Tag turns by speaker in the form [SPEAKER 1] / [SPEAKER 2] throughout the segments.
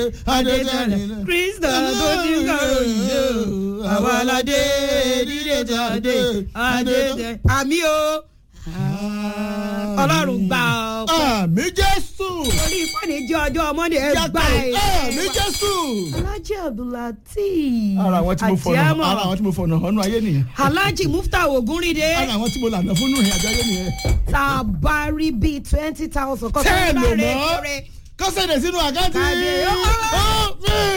[SPEAKER 1] adétọ́ni kristo tó ti ń kọ̀rọ̀ yìí o àwọn aládé dídé jáde adétọ́ni àmì o ọlọ́run gbà ọ́
[SPEAKER 2] àmì jésù
[SPEAKER 1] orí ìfọ̀nì jẹ́ ọjọ́ ọmọdé ẹ gbà ẹ̀.
[SPEAKER 2] àmì jésù.
[SPEAKER 1] alhaji abdulateef
[SPEAKER 2] ara àwọn tí mo fọ̀nà
[SPEAKER 1] Àjíámọ̀.
[SPEAKER 2] ara àwọn tí mo fọ̀nà ọ̀nà ayé nìyẹn
[SPEAKER 1] alhaji mufta ogunride
[SPEAKER 2] ara àwọn tí mo lànà fún nù ìrìn àjò ayé nìyẹn.
[SPEAKER 1] tabari bíi twenty thousand kọ́
[SPEAKER 2] tẹ́ ẹ lò
[SPEAKER 1] sọ́dọ̀ rẹ̀
[SPEAKER 2] mọ́
[SPEAKER 1] rẹ̀.
[SPEAKER 2] kọ́sẹ̀dẹ̀ sínú àkáǹtì.
[SPEAKER 1] Kàdé, ó.
[SPEAKER 2] Ó,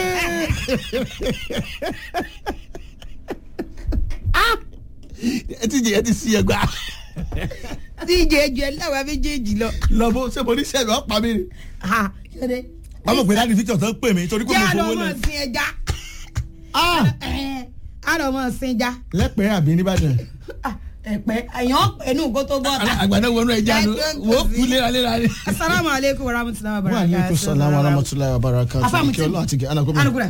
[SPEAKER 2] ẹ ti jẹ ẹ ti sí ẹgbà
[SPEAKER 1] díje ju ẹlẹ́wàá méjèèjì lọ.
[SPEAKER 2] lọ́bọ̀ ṣé mo ní sẹ́nu ọ̀pá mi ni.
[SPEAKER 1] Ha, kéde.
[SPEAKER 2] wọ́n mọ̀ pé dáàdi victor tó ń pè mí torí kò
[SPEAKER 1] jẹ́
[SPEAKER 2] mo
[SPEAKER 1] àlọ́
[SPEAKER 2] fowó
[SPEAKER 1] mọ̀
[SPEAKER 2] lẹ̀.
[SPEAKER 1] sin ẹja.
[SPEAKER 2] Ah,
[SPEAKER 1] àlọ́ mọ̀ sin ẹja.
[SPEAKER 2] lẹ́pẹ̀ẹ́ àbí nìbàdàn.
[SPEAKER 1] Ah, ẹ̀pẹ́ ẹ̀yàn ẹnu kó tó bọ́ ta.
[SPEAKER 2] àgbàdo wọnú ẹja nu wò ó kú léraléra ni.
[SPEAKER 1] asalaamu aleykum wa rahmatulahi wa
[SPEAKER 2] wa
[SPEAKER 1] barakatuh.
[SPEAKER 2] aleykum salaam wa rahmatulahi wa barakatuh.
[SPEAKER 1] Afaamu
[SPEAKER 2] kí ọlọ́run àti kí anagoma.
[SPEAKER 1] anugura.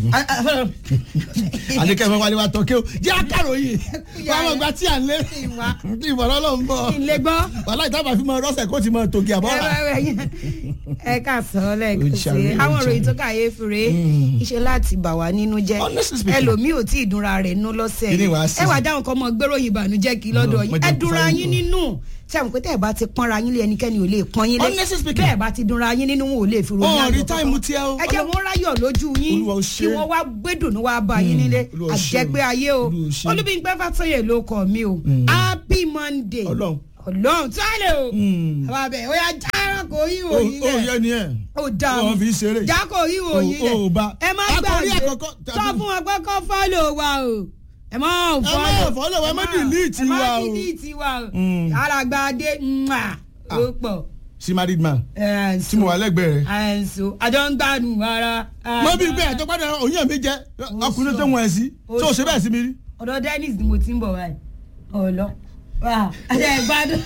[SPEAKER 2] àdìkẹ́ fẹ́ wálé wa tọ́ kí o jẹ́ akáròyìn wàá mọ̀ gba tí à ń lé
[SPEAKER 1] Ìwà.
[SPEAKER 2] tí ìmọ̀ràn ọlọ́run bọ̀
[SPEAKER 1] ilé gbọ́.
[SPEAKER 2] wàhálà ìtàbà fi mọ rọ́ṣẹ̀ kó ti mọ tògì àbọ̀rà.
[SPEAKER 1] ẹ ká sọ lẹ́ẹ̀kan sí
[SPEAKER 2] Ojàre,
[SPEAKER 1] àwọn
[SPEAKER 2] ojàre.
[SPEAKER 1] ìròyìn tó kàyé fure iṣẹ́ láti bà wá nínú jẹ́
[SPEAKER 2] Honestly speaking.
[SPEAKER 1] ẹlòmíì ò tí ì dunra rẹ̀ nú lọ́sẹ̀
[SPEAKER 2] Kí ni wàá sí?
[SPEAKER 1] ẹ wà dáhùn kan mọ gbéròyìn ìbànújẹ́ kí lọ́dọ̀ yín
[SPEAKER 2] Mo jẹ́
[SPEAKER 1] ẹ
[SPEAKER 2] kó
[SPEAKER 1] dunra
[SPEAKER 2] fáyín
[SPEAKER 1] yín
[SPEAKER 2] kù.
[SPEAKER 1] nínú tí àwọn pété ẹ bá ti pọ́nra yín lé ẹnikẹ́ni ò lè pọ́n yín lé
[SPEAKER 2] Honestly speaking.
[SPEAKER 1] bẹ́ẹ̀ bá ti dunra yín nínú wọn ò lè fi ròyìn
[SPEAKER 2] Ó,
[SPEAKER 1] ayọ̀
[SPEAKER 2] rí
[SPEAKER 1] kankan.
[SPEAKER 2] táìmù tí ẹ o.
[SPEAKER 1] ẹ jẹ́ wọn ráyọ̀ lójú yín
[SPEAKER 2] Olúwa ó ṣe.
[SPEAKER 1] kí wọ́n wá gbẹ́dùnú wá bá yín nílé
[SPEAKER 2] Olúwa ó ṣe
[SPEAKER 1] àjẹgbé
[SPEAKER 2] o.
[SPEAKER 1] ayé o
[SPEAKER 2] Olúwa ó ṣe.
[SPEAKER 1] olúbíńpẹ́ fàtọ́yè ló kọ̀ mí o happy monday
[SPEAKER 2] Ọlọ́run.
[SPEAKER 1] ọlọ́run tí wàá lè o
[SPEAKER 2] Mm.
[SPEAKER 1] àwọn abẹ ó yà jára kò yí
[SPEAKER 2] ó
[SPEAKER 1] òyìn
[SPEAKER 2] ó
[SPEAKER 1] rẹ
[SPEAKER 2] yẹ ni ẹ.
[SPEAKER 1] ó dà
[SPEAKER 2] Ó fi ṣeré.
[SPEAKER 1] já kò yí òyìn rẹ
[SPEAKER 2] Ó- ó bá.
[SPEAKER 1] ẹ má
[SPEAKER 2] Akọrí
[SPEAKER 1] gbàgbé
[SPEAKER 2] àkọ́kọ́
[SPEAKER 1] sọ
[SPEAKER 2] tàbí-
[SPEAKER 1] fún wọn pé kó fọ́lò wa o ẹ má
[SPEAKER 2] Ẹ má
[SPEAKER 1] fọ́lò
[SPEAKER 2] follow wa, ẹ má delete
[SPEAKER 1] ẹ má
[SPEAKER 2] wa o.
[SPEAKER 1] delete wa o
[SPEAKER 2] Mm.
[SPEAKER 1] alàgbàdé mwah, ó pọ̀
[SPEAKER 2] sí married man
[SPEAKER 1] ẹ̀
[SPEAKER 2] tí mo wà lẹ́gbẹ̀ẹ́ rẹ̀.
[SPEAKER 1] ẹ̀ ǹso àjọ ń gbádùn ara.
[SPEAKER 2] mo bí pé ẹjọ́ gbọ́dọ̀ òyìn mi jẹ́ ọkùnrin tó wọ̀n ẹ̀ sí
[SPEAKER 1] Ó
[SPEAKER 2] tó o ṣe
[SPEAKER 1] sọ.
[SPEAKER 2] bẹ́ẹ̀ sí mi rí.
[SPEAKER 1] ọ̀dọ̀ dennis ni mo ti ń bọ̀ báyìí ọ̀lọ́ àjọ ìgbádùn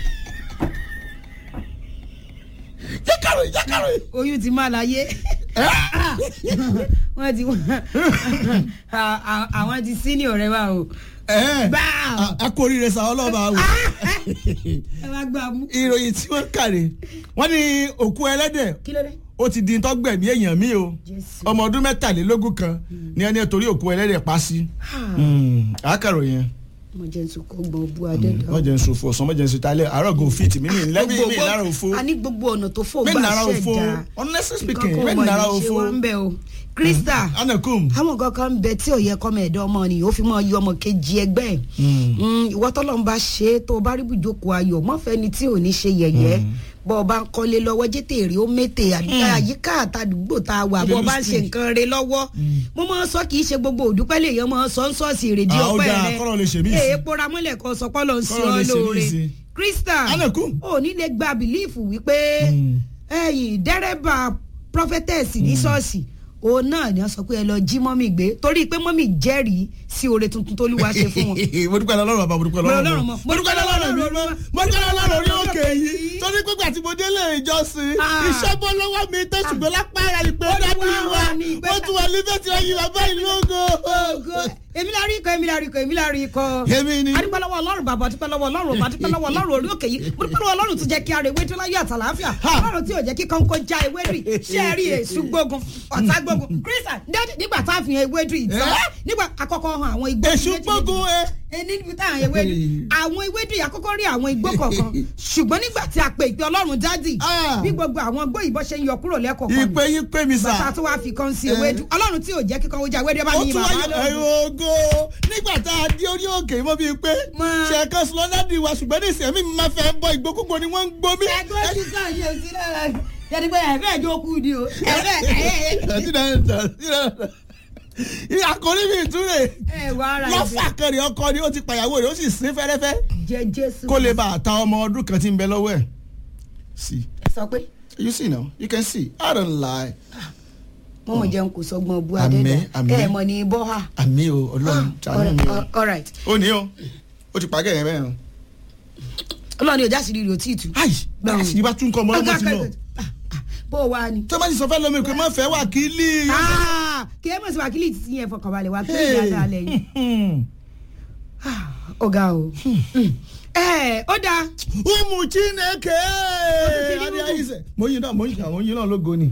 [SPEAKER 2] jákàrò jákàrò.
[SPEAKER 1] oyún ti má láyé. wọ́n ti à- à- àwọn ti senior rẹ wa o. Báà.
[SPEAKER 2] a kò rí rẹ sa ọlọ́ba wò.
[SPEAKER 1] ẹ wá gbà mú.
[SPEAKER 2] ìròyìn tí wọ́n kàrè wọ́n ní òkú ẹlẹ́dẹ̀
[SPEAKER 1] kí ló dé.
[SPEAKER 2] ó ti di tọ́gbẹ̀mí èèyàn mi o
[SPEAKER 1] Jésù.
[SPEAKER 2] ọmọ ọdún mẹ́tàlélógún kan ní ẹni torí òkú ẹlẹ́dẹ̀ pa sí. àkàrò yẹn
[SPEAKER 1] mo jẹ́ nsọ kó gbọ́n bú adẹ́dọ̀.
[SPEAKER 2] wọ́n jẹ́ nsọ fún ọ̀sán wọ́n jẹ́ nsọ talẹ̀ àárọ̀ go fit mi mi lẹ́bí mi lára òfo
[SPEAKER 1] a ní gbogbo ọ̀nà tó fò
[SPEAKER 2] mi
[SPEAKER 1] gbà
[SPEAKER 2] nara òfo
[SPEAKER 1] ṣẹ̀dá.
[SPEAKER 2] honestly speaking
[SPEAKER 1] Nǹkan
[SPEAKER 2] mi
[SPEAKER 1] kan
[SPEAKER 2] nara
[SPEAKER 1] wà ní ṣe
[SPEAKER 2] òfo
[SPEAKER 1] wá ń bẹ̀ o. krista
[SPEAKER 2] anakum
[SPEAKER 1] àwọn nǹkan kan ń bẹ tí ò yẹ kọ́mọ ẹ̀dọ́ ọmọ nìyí ó fi mọ́ yọ ọmọ kejì ẹgbẹ́ ẹ̀ Mm, ìwọ tọ́lọ́run bá ṣe é tó o bá rí bùjókòó ayọ̀ mọ́fẹ́ni tí ò ní ṣe yẹ̀yẹ́ bọ́ ọ bá ń kọ́lé lọ́wọ́ jẹ́tẹ̀ èrè ó mẹ́tẹ̀ àyíká àtàdúgbò tá a wà bọ́ ọ bá ń ṣe nǹkan re lọ́wọ́ mo máa ń sọ kì í ṣe gbogbo òdúpẹ́ lè yan máa ń sọ ń sọ́ọ̀sì èrèdí
[SPEAKER 2] Ah, ó
[SPEAKER 1] ọpẹ́
[SPEAKER 2] dáa,
[SPEAKER 1] rẹ
[SPEAKER 2] kọ́lọ̀ lè ṣe mí sí.
[SPEAKER 1] èè pora mọ́lẹ̀ kan sọ pọ́lọ́ ń sí
[SPEAKER 2] Kọ́lọ̀
[SPEAKER 1] ọ
[SPEAKER 2] lè ṣe mí
[SPEAKER 1] lóore
[SPEAKER 2] sí.
[SPEAKER 1] krista
[SPEAKER 2] Anakum.
[SPEAKER 1] ò ní lè gba bìlíìfù wípé ẹ̀yìn dẹ́rẹ́bà prophetess ní ṣọ́ọ̀ṣì òun náà ni wọ́n sọ pé ẹ lọ jí mọ́mì gbé torí pé mọ́mì jẹ́rìí sí oore tuntun tó lúwa ṣe fún wọn.
[SPEAKER 2] mo dúpẹ́ lọ́rùn bàbá mo dúpẹ́
[SPEAKER 1] Mo
[SPEAKER 2] lọ́rùn
[SPEAKER 1] lọ́rùn
[SPEAKER 2] mọ́
[SPEAKER 1] mọ́.
[SPEAKER 2] mo dúpẹ́ lọ́rùn mi mọ́ mo dúpẹ́ lọ́rùn orí òkè yìí torí pé gbàtí mo délé ìjọsìn
[SPEAKER 1] Ah.
[SPEAKER 2] iṣẹ́ bọ́ lọ́wọ́ mi tó ṣùgbọ́n lápá ara ìpè dábì
[SPEAKER 1] Olúwa
[SPEAKER 2] wa
[SPEAKER 1] wà ní ìgbẹ́-
[SPEAKER 2] mo tún wà níbẹ̀ tí wọ́n yí bàbá yìí lógo.
[SPEAKER 1] Ògo. èmi la rí ikọ̀ èmi la rí ikọ̀ èmi la rí ikọ̀.
[SPEAKER 2] Èmi ni.
[SPEAKER 1] adúpẹ́ lọ́wọ́ ọlọ́run bàbá adúpẹ́ lọ́wọ́ ọlọ́run ọba adúpẹ́ lọ́wọ́ ọlọ́run orí òkè yìí mo dúpẹ́ lọ́wọ́ ọlọ́run tó jẹ́ kí ara ewé tó láyé àtàlàáfíà
[SPEAKER 2] Ha.
[SPEAKER 1] ọlọ́run tí ò jẹ́ kí kọ́ńkọ́ já ewé rì ṣé ẹ rí èṣù gbógun ọ̀tá gbógun kírísà dájú nígbà tá a fi hàn ewé rì tán
[SPEAKER 2] Eh?
[SPEAKER 1] nígbà àkọ́kọ́ hàn àwọn igbó
[SPEAKER 2] èṣù
[SPEAKER 1] méjì méjì.
[SPEAKER 2] gbógun ẹ.
[SPEAKER 1] ẹ níbi tá àwọn ewé rì àwọn ewé rì àkọ́kọ́ rí àwọn igbó kọ̀ọ̀kan ṣùgbọ́n nígbà tí a pe ìpè ọlọ́run dádì
[SPEAKER 2] Ah.
[SPEAKER 1] bí gbogbo àwọn igbó ìbọn ṣe ń yọ kúrò lẹ́kọ̀ọ̀kan
[SPEAKER 2] ìpè yín pè mí
[SPEAKER 1] bàtà
[SPEAKER 2] sà.
[SPEAKER 1] tó wá fi kan sí ewédú ọlọ́run tí ò jẹ́ kíkan ó jẹ́ ewédú ẹ bá
[SPEAKER 2] ó
[SPEAKER 1] mi yin
[SPEAKER 2] tún
[SPEAKER 1] bàbá
[SPEAKER 2] wáyé ẹ̀rọ
[SPEAKER 1] lónìí.
[SPEAKER 2] ògo nígbà tá a dé orí òkè mọ́ bíi pé
[SPEAKER 1] Mọ́.
[SPEAKER 2] ṣẹ̀kan sùlọ́dádì wa ṣùgbọ́n ní ìsẹ̀mí mi máa fẹ́ bọ́ ìgbókùgbò ni wọ́n ń gbó mí.
[SPEAKER 1] ẹgbẹ́ ojú kan yìí ò sí lára yẹni pé ẹ̀fẹ́ ìjọ kú ni o ẹ̀fẹ́ ẹ̀yẹ
[SPEAKER 2] àkórí mi ìtúrè
[SPEAKER 1] ẹ̀ wà ara
[SPEAKER 2] lọ́fà kẹrì ọkọ ni ó ti pàyàwó rẹ̀ ó sì sín fẹ́rẹ́fẹ́
[SPEAKER 1] jẹ jésù
[SPEAKER 2] kó lè bá a ta ọmọ ọdún kan tí ń bẹ lọ́wọ́ ẹ̀. see
[SPEAKER 1] sọ pé
[SPEAKER 2] you see now you can see i don't lie.
[SPEAKER 1] mo mọ̀ jẹun kò sọgbọ́n bu
[SPEAKER 2] Àmín,
[SPEAKER 1] adẹ́dà
[SPEAKER 2] àmín.
[SPEAKER 1] ẹ̀ mọ̀ ní bọ́ ha.
[SPEAKER 2] àmì o ọlọ́run ṣàánú mi o.
[SPEAKER 1] all right
[SPEAKER 2] ó ní o ó ti pàgẹ́ yẹn bẹ́ẹ̀ o.
[SPEAKER 1] ọlọ́run ni ọjà sì rí rí o tí ì tu.
[SPEAKER 2] ayi báyìí sì ni bá tún kọ́ ọmọ ọlọ́mọ ti lọ.
[SPEAKER 1] bó o wá ni.
[SPEAKER 2] tó bá ti sọ fẹ́ lómi pé má fẹ́ wà kí lì.
[SPEAKER 1] Ah, kí ẹ mọ̀ sí wákìlì títí yẹn fọkànbalẹ̀ wákìlì dáadáa lẹ́yìn. ọ̀gá o. ẹ ó dáa
[SPEAKER 2] umu chineke
[SPEAKER 1] ti rí
[SPEAKER 2] adé
[SPEAKER 1] Umu.
[SPEAKER 2] ayise mo yin náà mo yin àwọn yin náà lógo ni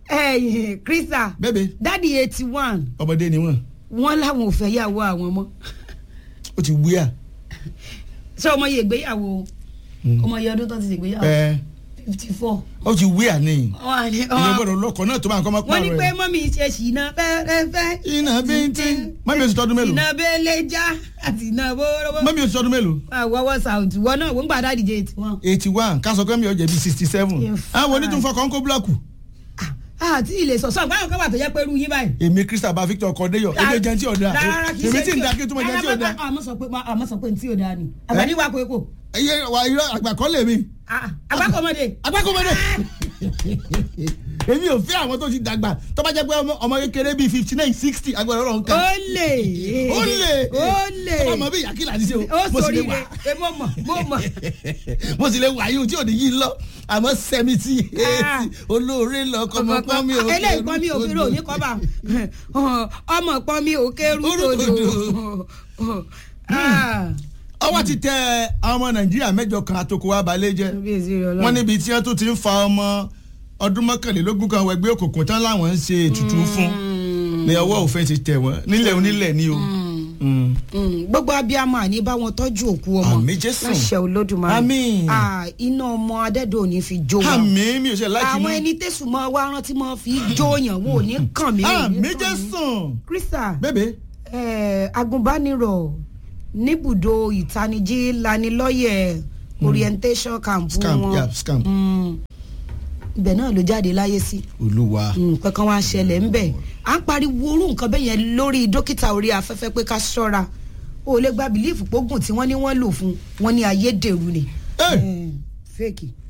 [SPEAKER 1] ẹ̀yìn krista
[SPEAKER 2] bẹ́ẹ̀
[SPEAKER 1] dádì eighty one
[SPEAKER 2] ọmọdé ni wọ́n
[SPEAKER 1] wọ́n láwọn ò fẹ́ yàwó àwọn mọ́
[SPEAKER 2] ó ti wíyà.
[SPEAKER 1] ṣé ọmọ yẹ ìgbéyàwó ọmọ yẹ ọdún tó ti ṣègbéyàwó
[SPEAKER 2] ẹ
[SPEAKER 1] fifty four.
[SPEAKER 2] ó ti wíyà ní.
[SPEAKER 1] wọ́n
[SPEAKER 2] ìyẹn gbọ́dọ̀ lọkọ̀ náà tó máa kọ́ máa
[SPEAKER 1] wọ́n ní
[SPEAKER 2] pààrọ̀
[SPEAKER 1] pé
[SPEAKER 2] ẹ̀.
[SPEAKER 1] mọ́mí ṣe ṣìnà fẹ́rẹ́fẹ́.
[SPEAKER 2] iná bíntín mọ́mí oṣù tọdún mélòó
[SPEAKER 1] iná bẹ́lẹ́jà àti iná bórówó.
[SPEAKER 2] mọ́mí oṣù tọdún mélòó
[SPEAKER 1] àwọwọ́ sàùtù wọn náà wọ́n ń gbàdá díje ètò wọn.
[SPEAKER 2] eighty one káṣọ kẹ́mi ọ̀jẹ̀ bíi sixty seven
[SPEAKER 1] In
[SPEAKER 2] àwọn onítùnfọkàn kó búlọ̀kù.
[SPEAKER 1] àti ilé sọ̀sọ̀ báwọn kan wà tó jẹ́ pé irú yín báyìí.
[SPEAKER 2] èmi krista bá victor kọ́déyọ̀ èmi jẹ́ ti ọ̀dà
[SPEAKER 1] rárá kì í
[SPEAKER 2] èmi
[SPEAKER 1] ṣe
[SPEAKER 2] tí ń da kí n túmọ̀ jẹ́ ti ọ̀dà.
[SPEAKER 1] àmọ́ sọ pé àmọ́ sọ pé ntí ò dáa ni àgbàdì wà kókó
[SPEAKER 2] ẹyẹ wà irọ́ àgbàkọ́ lèmi
[SPEAKER 1] àgbàkọ̀mọdé.
[SPEAKER 2] agbákòmọdé èmi ò fẹ́ àwọn tó ti dàgbà tó bá jẹ́ pé ọmọ- ọmọ kékeré bíi fifty nine sixty agbára ọlọ́run
[SPEAKER 1] ó
[SPEAKER 2] kan
[SPEAKER 1] lè
[SPEAKER 2] ó lè
[SPEAKER 1] ó lè
[SPEAKER 2] ọmọ bí ìyàkìlà ti ṣe o
[SPEAKER 1] ó
[SPEAKER 2] mo sì
[SPEAKER 1] sori
[SPEAKER 2] lè
[SPEAKER 1] re
[SPEAKER 2] wà
[SPEAKER 1] e mo mọ̀ mo mọ̀.
[SPEAKER 2] mo sì lè wà yìí tí ò ní yí lọ àmọ́ seventy
[SPEAKER 1] Ah.
[SPEAKER 2] eighty olóore lọ kọ́mọ pọ́n mi ò
[SPEAKER 1] eléyìí pọ́n mi ò kéré òní kọ́ bá ọmọ pọ́n mi ò kéré
[SPEAKER 2] Orúkọdò.
[SPEAKER 1] tòdò. Ah.
[SPEAKER 2] ọwọ́ ti tẹ àwọn ọmọ nàìjíríà mẹ́jọ kan àtòkò wa balẹ̀ jẹ́
[SPEAKER 1] Kábíyèsí rẹ̀ Ọlọ́run.
[SPEAKER 2] wọ́n níbi tí wọ́n tún ti ń fa ọmọ ọdún mọ́kànlélógún kan wọ ẹgbẹ́ òkùnkùn tán láwọn ń ṣe ètùtù fún ní ọwọ́ òfin ti tẹ̀ wọ́n nílẹ̀ onílẹ̀ ni o. Mm.
[SPEAKER 1] Mm, gbogbo abiyamọ àní bá wọn tọ́jú òkú ọmọ
[SPEAKER 2] Àmín Jésù.
[SPEAKER 1] láṣẹ olódùmarè
[SPEAKER 2] Àmín.
[SPEAKER 1] Ah, iná ọmọ adẹ́dọ̀ ò ní fi jó wọn
[SPEAKER 2] àmì mi ò ṣe láìkí
[SPEAKER 1] àwọn
[SPEAKER 2] mi.
[SPEAKER 1] ẹni tẹ̀sùn mọ́ wá rántí mọ́ fi jóyàn wọn ò ní kàn mí. ò ní
[SPEAKER 2] àmì
[SPEAKER 1] kàn mí.
[SPEAKER 2] jésù.
[SPEAKER 1] krista
[SPEAKER 2] bébè
[SPEAKER 1] eh, agùnbánirọ̀ níbùdó ìtanijí lanilọ́yẹ̀ orientation camp
[SPEAKER 2] Scamp,
[SPEAKER 1] wọn
[SPEAKER 2] yeah, scamp.
[SPEAKER 1] Mm, ibẹ̀ náà ló jáde láyé sí
[SPEAKER 2] olúwa.
[SPEAKER 1] nǹkan kan wá ṣẹlẹ̀ ń bẹ̀ à ń pariwo orú nǹkan bẹ́ẹ̀ yẹn lórí dókítà orí afẹ́fẹ́ pé ká ṣọ́ra o lè gba bìlífù pógùn tí wọ́n ní wọ́n lò fún wọn ní ayédèrú ni
[SPEAKER 2] Hey!
[SPEAKER 1] Eh, fake